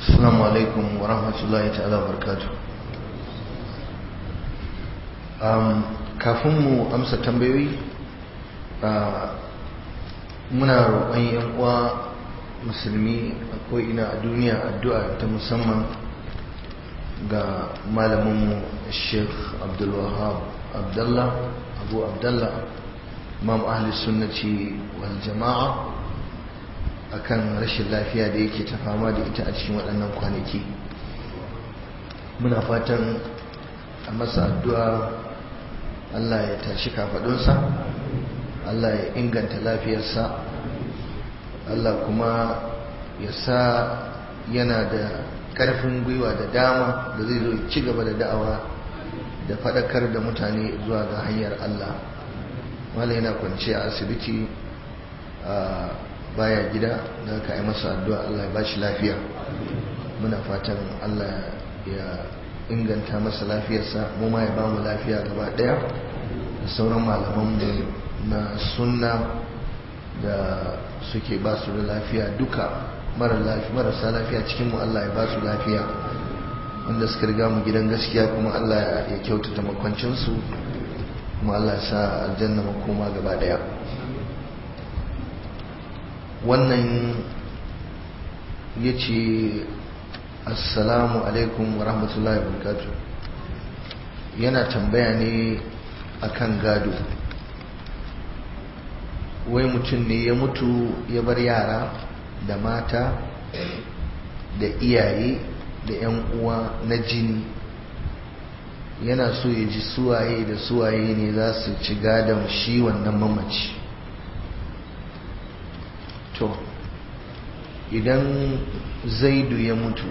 السلام عليكم ورحمة الله تعالى وبركاته kafin mu amsa tambayoyi muna roƙon yan uwa musulmi a ina a duniya addu'a ta musamman ga malaminmu sheikh abdulwahab abdallah abu abdallah imam ahli sunnati wal jama'a akan rashin lafiya da yake ta fama da ita a cikin waɗannan kwanaki muna fatan a masa addu'a Allah ya tashi kafaɗunsa Allah ya inganta lafiyarsa Allah kuma ya sa yana da ƙarfin gwiwa da dama da zai zo ci gaba da da'awa da faɗakar da mutane zuwa ga hanyar Allah wala yana kwanci a asibiti a baya gida da aka yi masa addu'a Allah ya bashi lafiya muna fatan Allah ya inganta masa lafiyarsa mu ma ya ba mu lafiya gaba daya da sauran malamanmu na sunna da suke ba su da lafiya duka marasa lafiya cikinmu Allah ya ba su lafiya wanda suka riga mu gidan gaskiya kuma Allah ya kyautata makwancinsu kuma Allah ya sa aljanna makoma gaba daya wannan ya ce assalamu alaikum wa rahmatullahi wa barakatuh yana tambaya ne akan gado wai mutum ne ya mutu ya bar yara da mata da iyaye da 'yan uwa na jini yana so ya ji suwaye da suwaye ne za su ci gadon shi wannan mamaci to idan zaidu ya mutu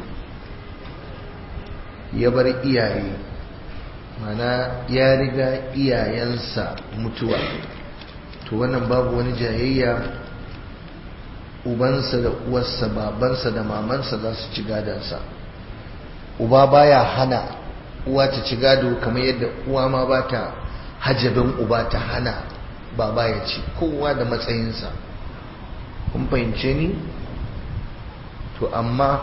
ya bar iyaye mana ya riga iyayensa mutuwa to wannan babu wani jayayya ubansa da uwarsa babansa da mamansa za su ci gadansa uba baya hana uwa ta ci gado kamar yadda uwa ma ba ta hajabin uba ta hana baba ya ci kowa da matsayinsa kun fahimce ni to amma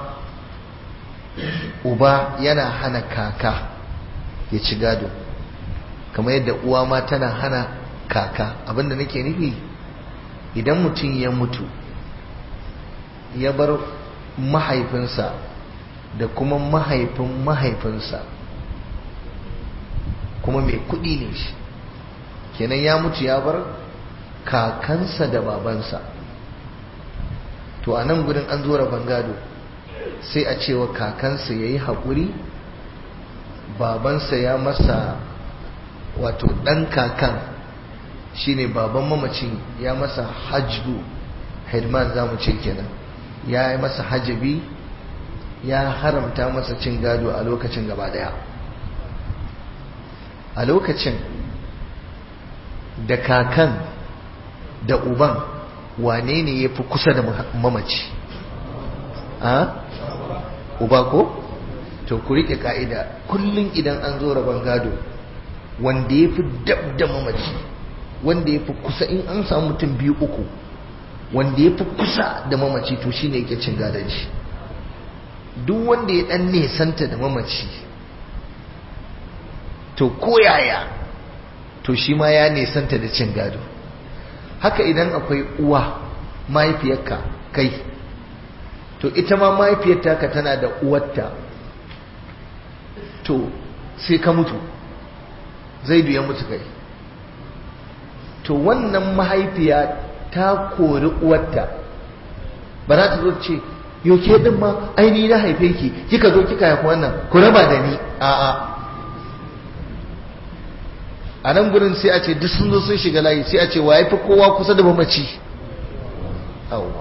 uba yana hana kaka ya ci gado kamar yadda uwa ma tana hana kaka abinda nake nufi idan mutum ya mutu ya bar mahaifinsa da kuma mahaifin mahaifinsa kuma mai kudi ne shi kenan ya mutu ya bar kakansa da babansa to a nan gudun an zo rabon gado sai a cewa kakansa ya yi haƙuri babansa ya masa wato ɗan kakan shine baban mamacin ya masa hajju hedman za mu ce kenan ya yi masa hajabi ya haramta masa cin gado a lokacin gaba daya a lokacin da kakan da uban wane ne ya fi kusa da mamaci a uba ko to ku riƙe ka'ida kullum idan an zo rabon gado wanda ya fi dab da mamaci wanda ya fi kusa in an samu mutum biyu uku wanda ya fi kusa da mamaci to shi ne yake cin gadon shi duk wanda ya ɗan nesanta da mamaci to koyaya to shi ma ya nesanta da cin gado haka idan akwai uwa mahaifiyarka kai to ita ma mahaifiyarta ka tana da uwarta to sai ka mutu zaidu ya mutu kai to wannan mahaifiya ta kori uwarta ba za ta zo ce yoke din ma aini na haife ki kika zo kika haifi wannan ku raba da ni a'a a nan gurin sai a ce duk sun zo sun shiga layi sai a ce wa fi kowa kusa da mamaci awwa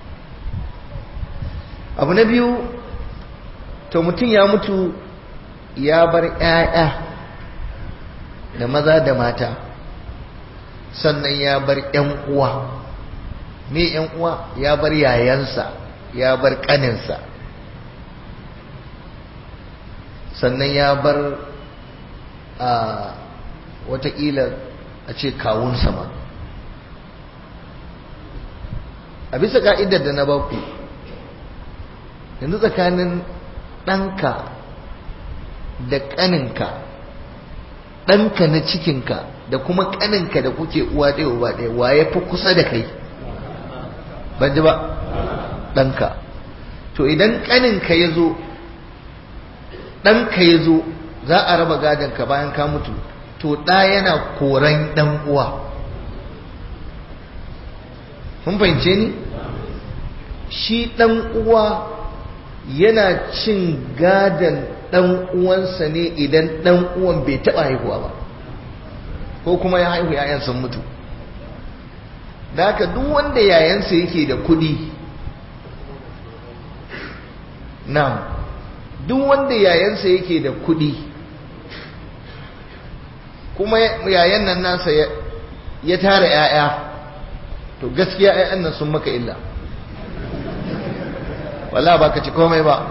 abu na biyu to mutum ya mutu ya bar 'ya'ya da maza da mata sannan ya bar ‘yan uwa me ‘yan uwa ya bar yayansa ya bar ƙaninsa sannan ya bar a watakila a ce kawunsa ma a bisa ka'idar da na baku yanzu tsakanin ɗanka da ƙaninka ɗanka na cikinka da kuma ƙaninka da kuke uwa ɗaya uba ɗaya wa ya fi kusa da kai ban ji ba ɗanka to idan ƙaninka ya zo ɗanka ya zo za a raba gadonka bayan ka mutu to ɗa yana koran ɗan uwa mun fahimce ni shi ɗan uwa yana cin gadon ɗan uwansa ne idan ɗan uwan bai taɓa haihuwa ba ko kuma ya haihu yayan sun mutu da haka duk wanda yayansa yake da kuɗi na duk wanda yayansa yake da kuɗi kuma yayan nan nasa ya tara 'ya'ya to gaskiya 'ya'yan nan sun maka illa wala ba ka ci komai ba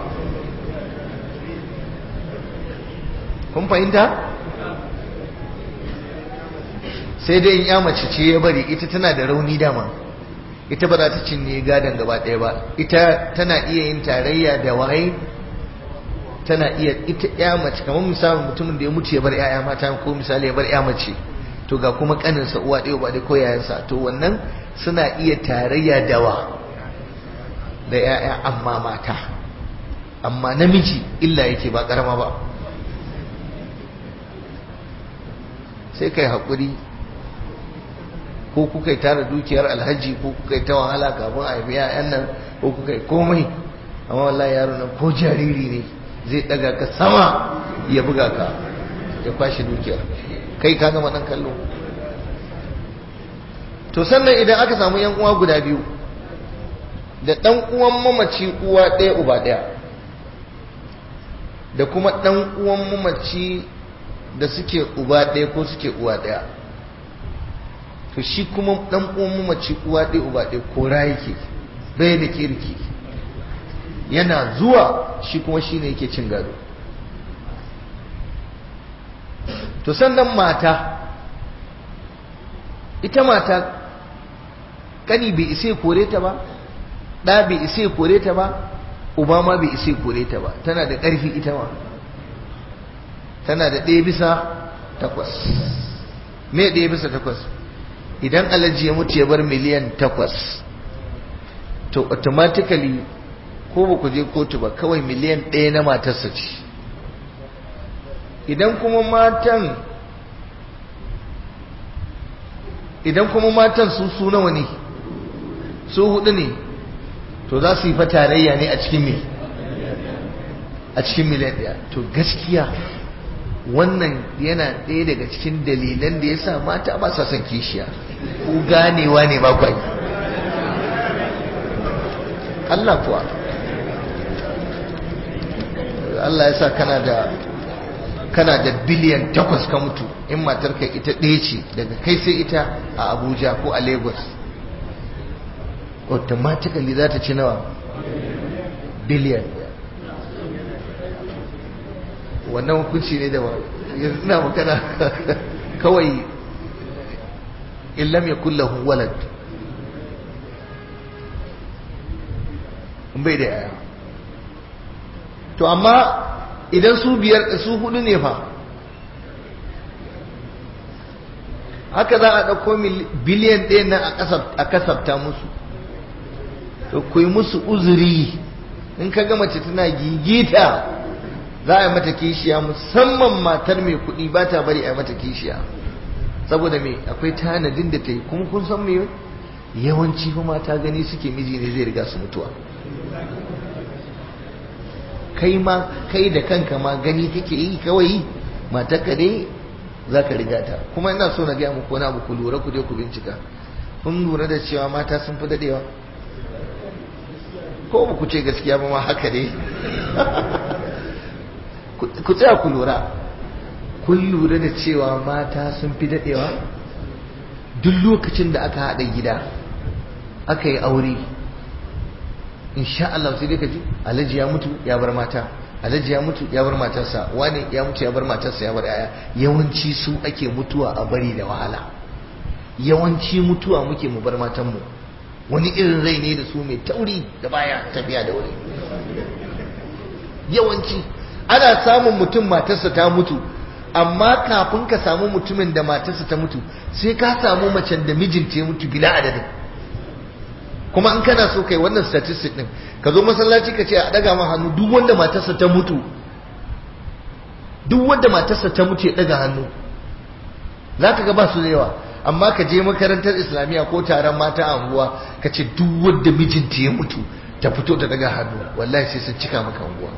kun fahimta sai dai in ya mace ce ya bari ita tana da rauni dama ita ba za ta cinye gadon gaba ɗaya ba ita tana iya yin tarayya da waye tana iya ita ya mace kamar misalin mutumin da ya mutu ya bar yaya mata ko misali ya bar ya mace to ga kuma kaninsa uwa ɗaya ba da ko yayansa to wannan suna iya tarayya dawa da yaya amma mata amma namiji illa yake ba karama ba sai kai haƙuri ko kuka yi tara dukiyar alhaji ko kuka yi ta wahala kafin a haifi yayan nan ko kuka yi komai amma wallahi yaro nan ko jariri ne zai daga ka sama ya buga ka ya kwashe dukiyar kai ka gama nan kallo to sannan idan aka samu yan uwa guda biyu da dan uwan mamaci uwa ɗaya uba ɗaya da kuma dan uwan mamaci da suke uba ɗaya ko suke uwa ɗaya to shi kuma dan uwan mamaci uwa ɗaya uba ɗaya kora yake bai da kirki yana zuwa shi kuma shi ne yake cin gado to sannan mata ita mata kani bai isa kore ta ba ɗa bai isa kore ta ba uba ma bai isa kore ta ba tana da ƙarfi ita ma tana da ɗaya bisa takwas me ɗaya bisa takwas idan alaji ya mutu ya bar miliyan takwas to automatically ko ba ku je kotu ba kawai miliyan ɗaya na matarsa ce idan kuma matan idan kuma matan su su nawa ne su hudu ne to za su yi fa tarayya ne a cikin me a cikin miliyan ɗaya to gaskiya wannan yana ɗaya daga cikin dalilan da ya sa mata ba sa son kishiya ku ganewa ne ba kwai Allah kuwa Allah ya sa kana da kana da biliyan takwas ka mutu in matarka ita ɗaya ce daga kai sai ita a Abuja ko a Lagos automatically za ta ci nawa biliyan wannan hukunci ne da yanzu ina magana kawai illam yakul lahu walad bai da yaya to amma idan su biyar su hudu ne fa haka za a ɗauko biliyan ɗaya nan a kasafta musu to ku yi musu uzuri in ka gama ce tana gigita za a yi mata kishiya musamman matar mai kuɗi ba ta bari a yi mata kishiya saboda me akwai tanadin da ta yi kuma kun san me yawanci kuma ta gani suke miji ne zai riga su mutuwa kai ma kai da kanka ma gani kake yi kawai matarka dai za ka riga ta kuma ina so na gaya muku wani abu ku lura ku je ku bincika kun lura da cewa mata sun fi dadewa ko ba ku ce gaskiya ba ma haka dai ku tsaya ku lura kun lura da cewa mata sun fi dadewa duk lokacin da aka haɗa gida aka yi aure insha Allah sai dai ka ji alhaji ya mutu ya bar mata alhaji ya mutu ya bar matarsa wani ya mutu ya bar matarsa ya bar yaya yawanci su ake mutuwa a bari da wahala yawanci mutuwa muke mu bar matanmu wani irin rai ne da su mai tauri da baya tafiya da wuri yawanci ana samun mutum matarsa ta mutu amma kafin ka samu mutumin da matarsa ta mutu sai ka samu macen da mijinta ya mutu bila adadin kuma in kana so kai wannan statistic din ka zo masallaci ka ce a daga ma hannu duk wanda matarsa ta mutu duk wanda matarsa ta mutu ya daga hannu za ka ga ba su da yawa amma ka je makarantar islamiyya ko taron mata a unguwa ka ce duk wanda mijinta ya mutu ta fito ta daga hannu wallahi sai sun cika maka unguwa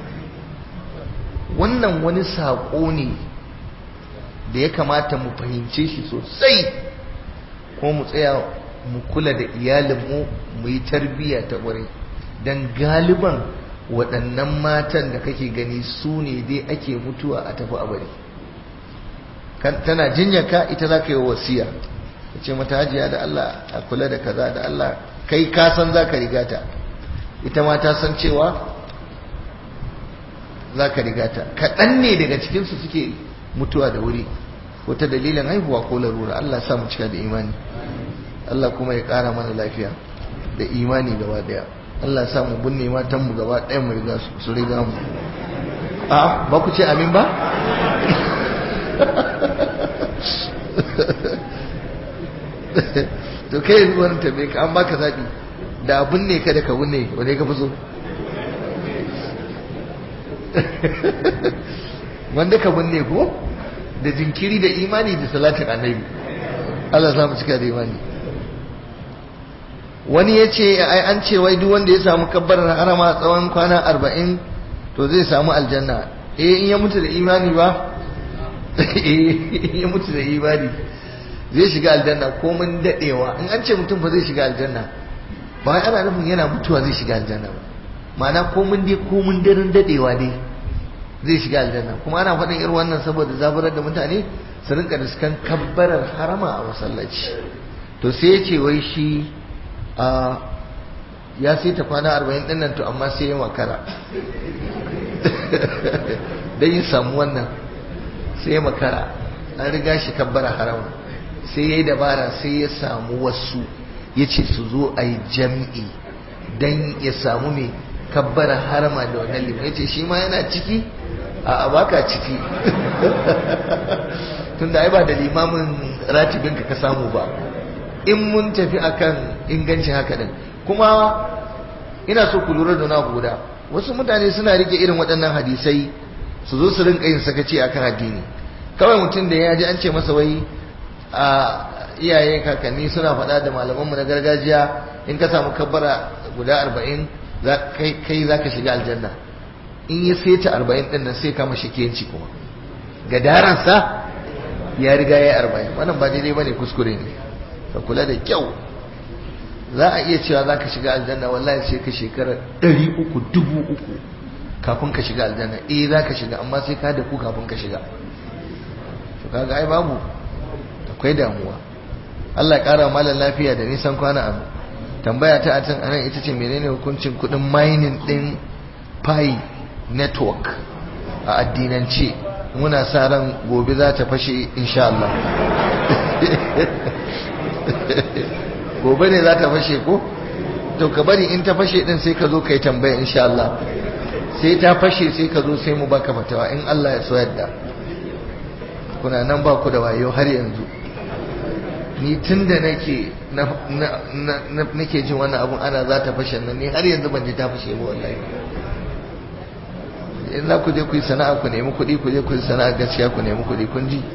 wannan wani saƙo ne da ya kamata mu fahimce shi sosai ko mu tsaya mu kula da iyalinmu mu yi tarbiyya ta ƙwarai don galiban waɗannan matan da kake gani su ne dai ake mutuwa a tafi a bari tana jinyaka ita za ka yi wasiya ka ce mata hajiya da Allah a kula da kaza da Allah kai ka san za ka riga ta ita ma ta san cewa za ka riga ta kaɗan ne daga cikinsu suke mutuwa da wuri ko ta dalilin haihuwa ko larura Allah sa mu cika da imani Allah kuma ya ƙara mana lafiya da imani gaba daya Allah sa mu binne matan mu gaba ɗayan mu riga su riga mu a ba ku ce amin ba to kai yanzu wani tambaye ka an baka zaɓi da binne ka da ka binne wane ka fi so wanda ka binne ko da jinkiri da imani da salatin annabi Allah za mu cika da imani wani ya ce ai an ce wai duk wanda ya samu kabbarar harama tsawon kwana arba'in to zai samu aljanna eh in ya mutu da imani ba in ya mutu da imani zai shiga aljanna ko mun dadewa in an ce mutum fa zai shiga aljanna ba wai ana nufin yana mutuwa zai shiga aljanna ba ma'ana ko mun dai ko mun daren dadewa dai zai shiga aljanna kuma ana faɗin irin wannan saboda zaburar da mutane su rinka riskan kabbarar harama a masallaci to sai ya ce wai shi a ya sai ta kwana arba'in ɗin nan to amma sai ya makara don yin samu wannan sai ya makara an riga shi kabbara harama sai ya yi dabara sai ya samu wasu ya ce su zo a yi jam'i don ya samu mai kabbara harama da wannan liman ya ce shi ma yana ciki a baka ciki tun da ai ba da limamin ratibinka ka samu ba in mun tafi akan ingancin haka din kuma ina so ku lura da na guda wasu mutane suna rike irin waɗannan hadisai su zo su rinka yin sakaci akan addini kawai mutum da ya ji an ce masa wai a iyaye kakanni suna faɗa da malamanmu na gargajiya in ka samu kabbara guda arba'in kai za ka shiga aljanna in ya seta arba'in ɗin nan sai kama shakiyanci kuma ga daransa ya riga ya yi arba'in wannan ba daidai ba ne kuskure ne ka kula da kyau za a iya cewa za ka shiga aljanna wallahi sai ka shekara ɗari uku dubu uku kafin ka shiga aljanna eh za ka shiga amma sai ka da ku kafin ka shiga to kaga ai babu akwai damuwa Allah ya ƙara malam lafiya da nisan kwana a tambaya ta a can anan ita ce menene hukuncin kuɗin mining ɗin pi network a addinance muna sa ran gobe za ta fashe insha Allah gobe ne za ta fashe ko to ka bari in ta fashe din sai ka zo kai tambaya insha Allah sai ta fashe sai ka zo sai mu baka fatawa in Allah ya so yadda kuna nan ba ku da wayo har yanzu ni tunda nake nake jin wannan abun ana za ta fashe nan ni har yanzu ban ji ta fashe ba wallahi in za ku je ku yi sana'a ku nemi kuɗi ku je ku yi sana'a gaskiya ku nemi kuɗi kun ji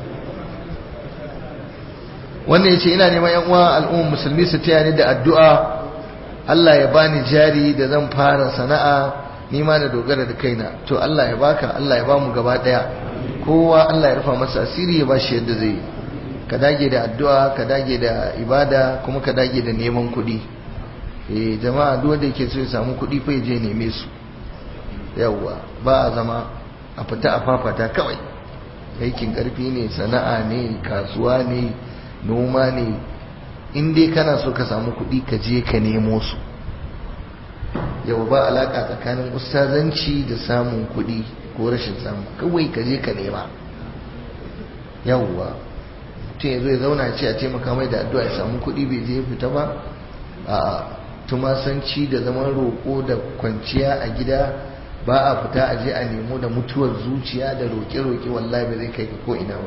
wannan ya ce ina neman yan uwa al'ummar musulmi su taya ni da addu'a Allah ya bani jari da zan fara sana'a ni ma na dogara da kaina to Allah ya baka Allah ya bamu gaba daya kowa Allah ya rufa masa asiri ya bashi yadda zai ka dage da addu'a ka dage da ibada kuma ka dage da neman kuɗi eh jama'a duk wanda yake so ya samu kuɗi fa ya je neme su yawwa ba a zama a fita a fafata kawai aikin karfi ne sana'a ne kasuwa ne noma ne in dai kana so ka samu kuɗi ka je ka nemo su yau ba alaƙa tsakanin ustazanci da samun kuɗi ko rashin samu kawai ka je ka nema yawwa mutum ya zo ya zauna ce a taimaka mai da addu'a ya samu kuɗi bai je fita ba a tumasanci da zaman roƙo da kwanciya a gida ba a fita a je a nemo da mutuwar zuciya da roƙe-roƙe wallahi ba zai kai ka ko ina ba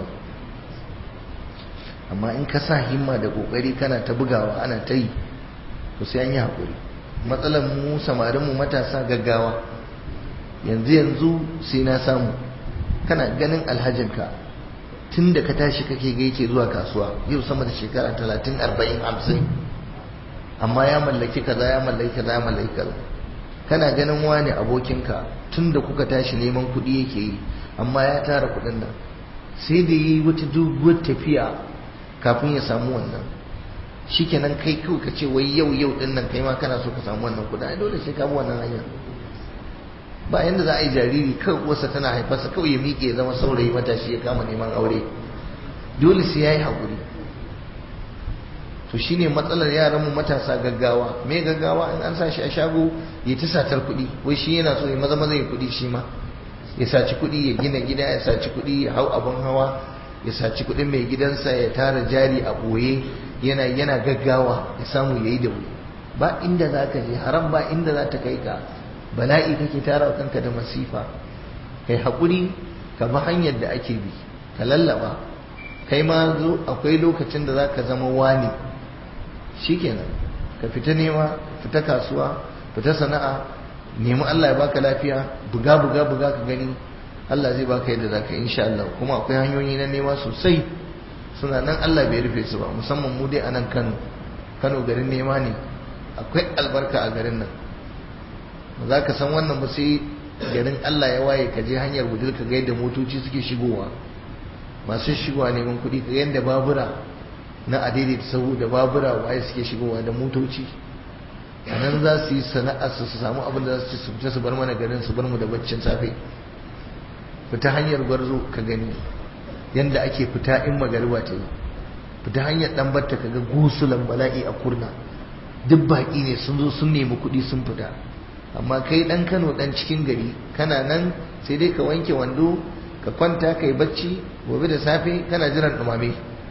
amma in ka sa himma da ƙoƙari kana ta bugawa ana ta yi to sai an yi haƙuri matsalar mu samarin mu matasa gaggawa yanzu yanzu sai na samu kana ganin alhajinka tun da ka tashi kake ga yake zuwa kasuwa yau sama da shekara talatin arba'in hamsin amma ya mallaki kaza ya mallaki kaza ya mallaki kaza kana ganin wani abokinka tun da kuka tashi neman kuɗi yake yi amma ya tara kuɗin nan sai da yi wata doguwar tafiya kafin ya samu wannan shikenan kai kawai ka ce wai yau yau din nan kai ma kana so ka samu wannan kuɗi ai dole sai ka bi wannan hanyar ba yanda za a yi jariri kawai uwarsa tana haifarsa kawai ya miƙe ya zama saurayi matashi ya kama neman aure dole sai ya yi haƙuri to shine matsalar yaran mu matasa gaggawa me gaggawa in an sa shi a shago ya ta satar kuɗi wai shi yana so ya maza maza ya kuɗi shi ma ya saci kuɗi ya gina gida ya saci kuɗi ya hau abin hawa ya saci kuɗin mai gidansa ya tara jari a ɓoye yana yana gaggawa ya samu ya yi da wuri ba inda za ka je haram ba inda za ta kai ka bala'i kake tara kanka da masifa kai haƙuri ka bi hanyar da ake bi ka lallaba kai ma zo akwai lokacin da za ka zama wani shikenan ka fita nema fita kasuwa fita sana'a nemi Allah ya baka lafiya buga buga buga ka gani Allah zai baka yadda zaka insha Allah kuma akwai hanyoyi na nema sosai suna nan Allah bai rufe su ba musamman mu dai a nan Kano Kano garin nema ne akwai albarka a garin nan ba za ka san wannan ba sai garin Allah ya waye ka je hanyar gudul ka ga yadda motoci suke shigowa masu shigowa neman kuɗi ka yadda babura na adaidaita sahu da babura waye suke shigowa da motoci a nan za su yi sana'ar su su samu abin da za su ci su fita su bar mana garin su bar mu da baccin safe fita hanyar gwarzo ka gani yadda ake fita in magariba ta yi fita hanyar dan batta ka ga gusulan bala'i a kurna duk baƙi ne sun zo sun nemi kuɗi sun fita amma kai dan Kano dan cikin gari kana nan sai dai ka wanke wando ka kwanta kai bacci gobe da safe kana jiran dumame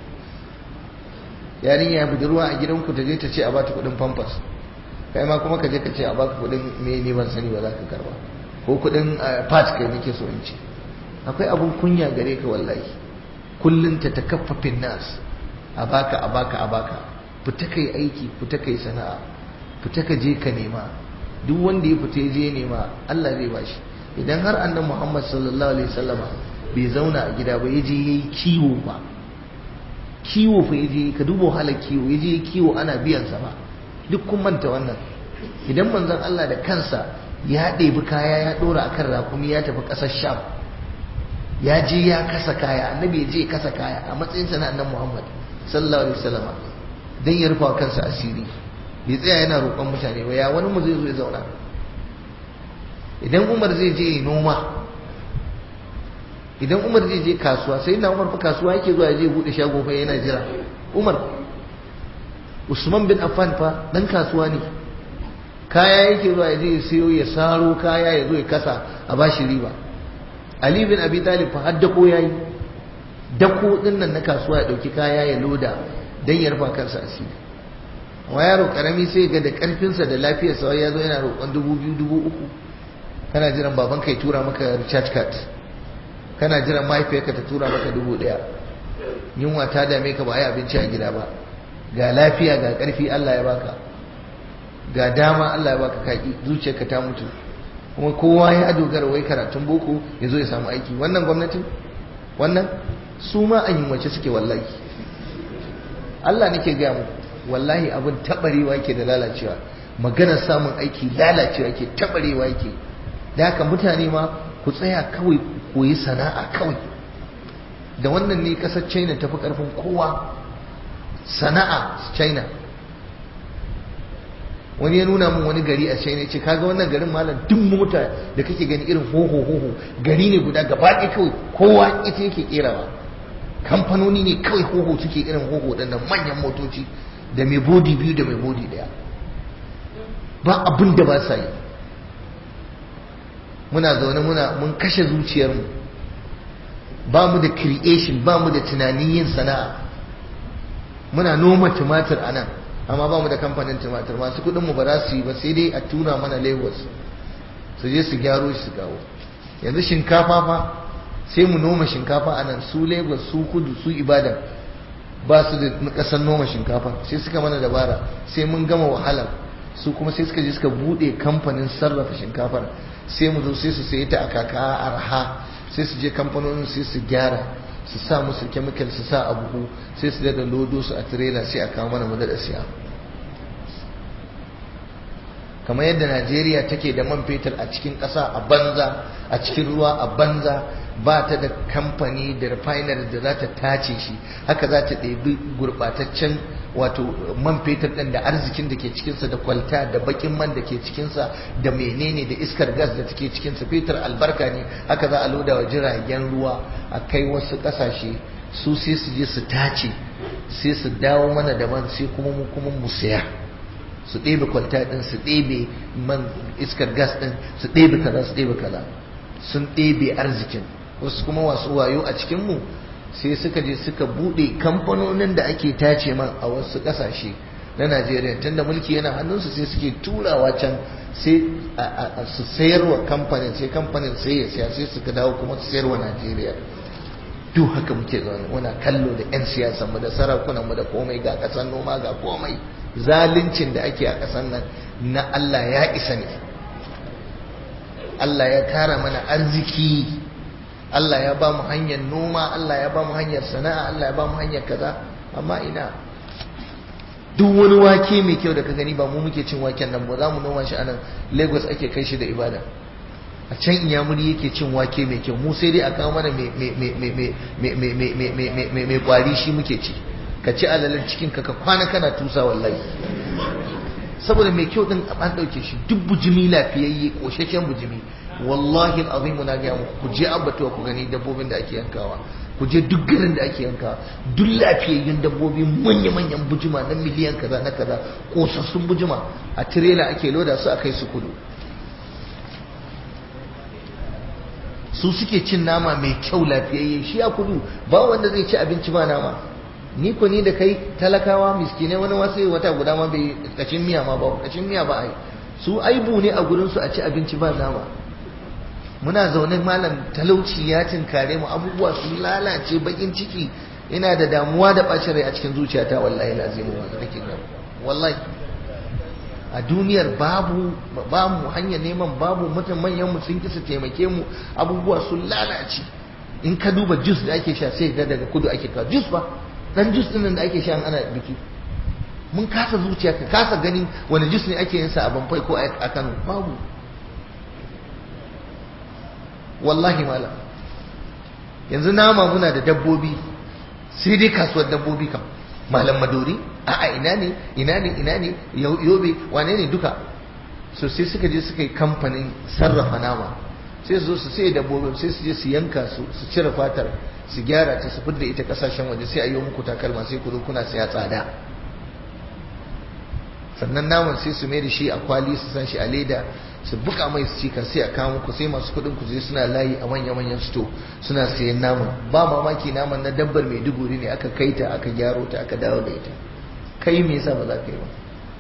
yarinya budurwa a gidanku ta je ta ce a bata kudin pampers kai ma kuma ka je ka ce a baka kudin me ne ban sani ba za ka karba ko kudin part kai nake so in ce akwai abun kunya gare ka wallahi kullun ta takaffafin nas a baka a baka a baka fita kai aiki fita kai sana'a fita ka je ka nema duk wanda ya fita je nema Allah zai bashi idan har annabi Muhammad sallallahu alaihi wasallama bai zauna a gida ba yaje yayi kiwo ba kiwo fa yaje ka duba wahalar kiwo yaje kiwo ana biyan sa ba duk kun manta wannan idan manzon Allah da kansa ya ɗebi kaya ya ɗora akan rakumi ya tafi ƙasar Sham ya je ya kasa kaya annabi ya je ya kasa kaya a matsayin sa na annabi Muhammad sallallahu alaihi wasallama dan ya rufa kansa asiri bai tsaya yana roƙon mutane ba ya wani mu zai zo ya zauna idan Umar zai je noma idan Umar zai je kasuwa sai na Umar fa kasuwa yake zuwa je bude shago fa yana jira Umar Usman bin Affan fa dan kasuwa ne kaya yake zuwa ya je ya siyo ya saro kaya ya zo ya kasa a bashi riba Ali bin Abi Talib fa har dako yayi dako din nan na kasuwa ya dauki kaya ya loda dan ya rufa kansa asiri wa yaro karami sai ga da karfinsa da lafiyarsa ya zo yana roƙon dubu biyu dubu uku kana jiran baban kai tura maka recharge card kana jiran mahaifiyarka ta tura maka dubu ɗaya yunwa ta dame ka ba a yi abinci a gida ba ga lafiya ga ƙarfi Allah ya baka ga dama Allah ya baka kaki zuciyarka ta mutu kuma kowa ya dogara wai karatun boko ya zo ya samu aiki wannan gwamnatin wannan su ma an wace suke wallahi Allah nake gaya muku wallahi abin taɓarewa yake da lalacewa maganar samun aiki lalacewa yake taɓarewa yake da haka mutane ma ku tsaya kawai ku koyi sana'a kawai da wannan ne kasar china tafi karfin kowa sana'a china wani ya nuna min wani gari a china ce kaga wannan garin malam duk mota da kake gani irin hoho hoho gari ne guda gaba ɗaya kawai kowa ita yake kerawa kamfanoni ne kawai hoho suke irin hoho ɗannan manyan motoci da mai bodi biyu da mai bodi ɗaya ba abin da ba sa yi muna zaune muna mun kashe zuciyarmu ba mu da creation ba mu da tunanin yin sana'a muna noma tumatir a nan amma ba mu da kamfanin tumatir masu kudinmu ba za su yi ba sai dai a tuna mana lagos su je su gyaro shi su kawo yanzu shinkafa fa sai mu noma shinkafa a nan su lagos su kudu su ibadan ba su da kasan noma shinkafa sai suka mana dabara sai mun gama wahala su kuma sai suka je suka bude kamfanin sarrafa shinkafar sai mu zo sai su sayi ta a kaka arha sai su je kamfanonin sai su gyara su sa musu chemical su sa a buhu sai su dada lodo su a trailer sai a kawo mana mu da siya kamar yadda Najeriya take da man fetur a cikin ƙasa a banza a cikin ruwa a banza ba ta da kamfani da refinery da za ta tace shi haka za ta ɗebi gurɓataccen wato man fetur ɗin da arzikin da ke cikinsa da kwalta da bakin man da ke cikinsa da menene da iskar gas da take cikinsa fetur albarka ne haka za a loda wa jiragen ruwa a kai wasu ƙasashe su sai su je su tace sai su dawo mana da man sai kuma mu kuma mu saya su ɗebe kwalta ɗin su ɗebe man iskar gas ɗin su ɗebe kaza su ɗebe kaza sun ɗebe arzikin wasu kuma wasu wayo a cikinmu sai suka je suka buɗe kamfanonin da ake tace man a wasu ƙasashe na najeriya tunda mulki yana hannunsu sai suke turawa can sai su sayarwa kamfanin sai kamfanin sai ya siya sai suka dawo kuma su sayarwa najeriya duk haka muke zaune muna kallo da 'yan siyasanmu da sarakunanmu da komai ga ƙasar noma ga komai zaluncin da ake a ƙasar nan na Allah ya isa ne Allah ya kara mana arziki Allah ya ba mu hanyar noma Allah ya ba mu hanyar sana'a Allah ya ba mu hanyar kaza amma ina duk wani wake mai kyau da ka gani ba mu muke cin waken nan ba za mu noma shi a nan Lagos ake kai shi da ibada a can inyamuri yake cin wake mai kyau mu sai dai a kawo mana mai kwari shi muke ci ka ci alalar cikin ka kwana kana tusa wallahi saboda mai kyau din an dauke shi duk bujimi lafiyayye koshashen bujimi wallahi alazim na ga muku ku je abbatuwa ku gani dabbobin da ake yankawa ku je duk garin da ake yankawa duk lafiyayyun dabbobi manya manyan bujima na miliyan kaza na kaza kosassun bujima a tirela ake loda su a kai su kudu su suke cin nama mai kyau lafiyayye shi a kudu ba wanda zai ci abinci ba nama ni ko ni da kai talakawa miskinai wani wasu wata guda ma bai kacin miya ma ba kacin miya ba ai su aibu ne a gurin su a ci abinci ba nama muna zaune malam talauci ya tinkare mu abubuwa sun lalace bakin ciki ina da damuwa da bacin rai a cikin zuciyata wallahi lazimu wanda nake ga wallahi a duniyar babu babu hanyar neman babu mutum manyan mu sun kisa taimake mu abubuwa sun lalace in ka duba jus da ake sha sai ga daga kudu ake kawo jus ba dan jus din da ake sha ana biki mun kasa zuciya ka kasa gani wani jus ne ake yin sa a Bamfai ko a Kano babu wallahi malam yanzu nama muna da dabbobi sai dai kasuwar dabbobi kam malam madori a'a ina ne ina ne ina ne yobe wane ne duka so sai suka je suka yi kamfanin sarrafa nama sai su zo su sai dabbobin sai su je su yanka su su cire fatar su gyara ta su fidda ita kasashen waje sai a yi muku takalma sai ku zo kuna saya tsada sannan naman sai su mai da shi a kwali su san shi a leda su buka mai su cika sai a kawo muku sai masu kuɗin ku je suna layi a manya-manyan sto suna sayan naman ba mamaki naman na dabbar mai duguri ne aka kai ta aka gyaro ta aka dawo da ita kai me yasa ba za ka yi ba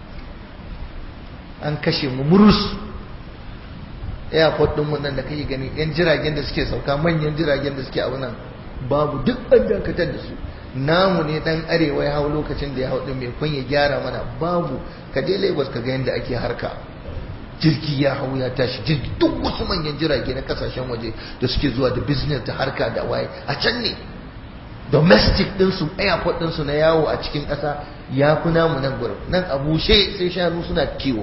an kashe mu murus airport din mu nan da kake gani yan jiragen da suke sauka manyan jiragen da suke abu nan babu duk an dakatar da su namu ne dan arewa ya hau lokacin da ya hau din mai kun ya gyara mana babu ka je Lagos ka ga yadda ake harka jirgi ya hau ya tashi jirgi duk wasu manyan jirage na kasashen waje da suke zuwa da business da harka da waye a can ne domestic ɗinsu airport ɗinsu na yawo a cikin ƙasa ya fi namu nan gurin nan a bushe sai shanu suna kiwo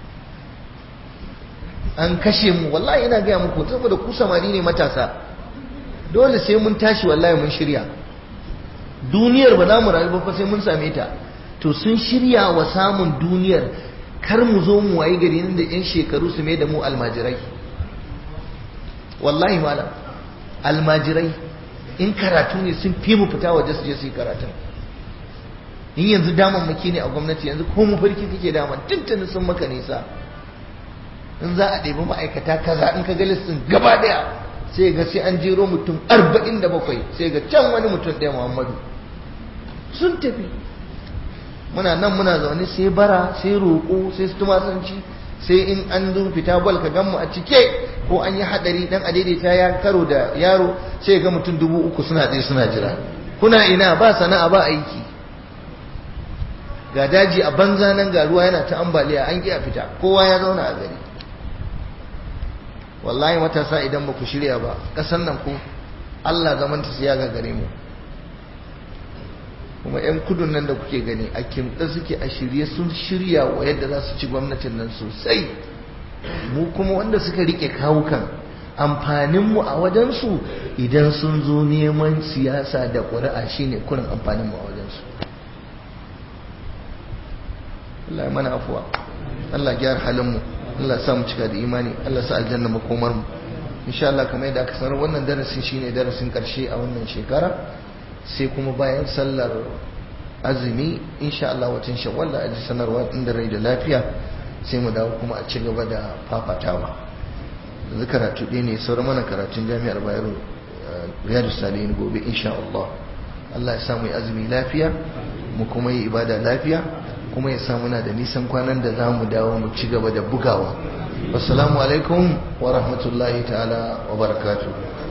an kashe mu wallahi ina gaya muku saboda ku samari ne matasa dole sai mun tashi wallahi mun shirya duniyar ba za mu rayu ba fa sai mun same ta to sun shirya wa samun duniyar kar mu zo mu wayi gari nan da yan shekaru su mai da mu almajirai wallahi malam almajirai in karatu ne sun fi mu fita waje su je su yi karatun in yanzu damammaki ne a gwamnati yanzu ko mu farki kake dama tuntuni sun maka nisa in za a ɗebi ma'aikata kaza in ka ga listin gaba ɗaya sai ga sai an jero mutum arba'in da bakwai sai ga can wani mutum ɗaya muhammadu sun tafi muna nan muna zaune sai bara sai roƙo sai tumasanci sai in an zo fita bal ka gan mu a cike ko an yi hadari dan a daidaita ya karo da yaro sai ga mutum dubu uku suna tsaye suna jira kuna ina ba sana'a ba aiki ga daji a banza nan ga ruwa yana ta ambaliya an ki a fita kowa ya zauna a gari wallahi matasa idan ba ku shirya ba ƙasar nan ku Allah zaman ta siya ga gare mu kuma 'yan kudun nan da kuke gani a kimɗa suke a shirye sun shirya wa yadda za su ci gwamnatin nan sosai mu kuma wanda suka rike kawukan amfaninmu a wajensu idan sun zo neman siyasa da ƙuri'a shine kurin amfaninmu a wajensu Allah ya mana afuwa Allah gyara halinmu Allah sa mu cika da imani Allah sa aljanna makomar mu insha Allah kamar yadda aka sanar wannan darasin shine darasin karshe a wannan shekara sai kuma bayan sallar azumi insha Allah watan shawwal da aji sanarwa inda rai da lafiya sai mu dawo kuma a ci gaba da fafatawa yanzu karatu ɗaya ne sauran mana karatun jami'ar bayero riyadu salihin gobe insha Allah Allah ya samu azumi lafiya mu kuma yi ibada lafiya kuma ya samu na da nisan kwanan da za mu dawo mu ci gaba da bugawa wassalamu alaikum wa rahmatullahi ta'ala wa barakatuh